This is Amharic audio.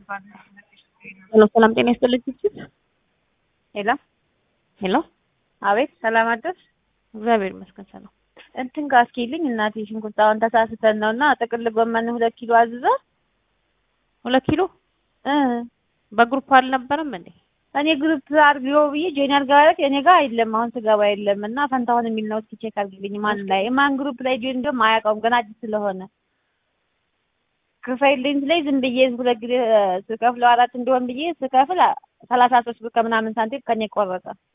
ሄሎ ሰላም ጤና ይስጥልኝ። ሄሎ ሄሎ አቤት፣ ሰላም አደርሽ? እግዚአብሔር ይመስገን ሰላም። እንትን ጋር እስኪልኝ እናቴ ሽንኩርት አሁን ተሳስተን ነው እና ጥቅል ጎመን ሁለት ኪሎ አዝዘ ሁለት ኪሎ እ በግሩፕ አልነበረም እንዴ? እኔ ግሩፕ አድርጊው ብዬ ጆይን አድርገዋለት እኔ ጋር የለም አሁን ስገባ የለም እና ፈንታሁን የሚል ነው። እስኪ ቼክ አድርጊልኝ ማን ላይ ማን ግሩፕ ላይ ጆይን እንደውም አያውቀውም ገና አዲስ ስለሆነ ክፈይልኝ ስለኝ ዝም ብዬ ሁለት ጊዜ ስከፍለው አራት እንዲሆን ብዬ ስከፍል ሰላሳ ሶስት ብር ከምናምን ሳንቲም ከኔ ቆረጠ።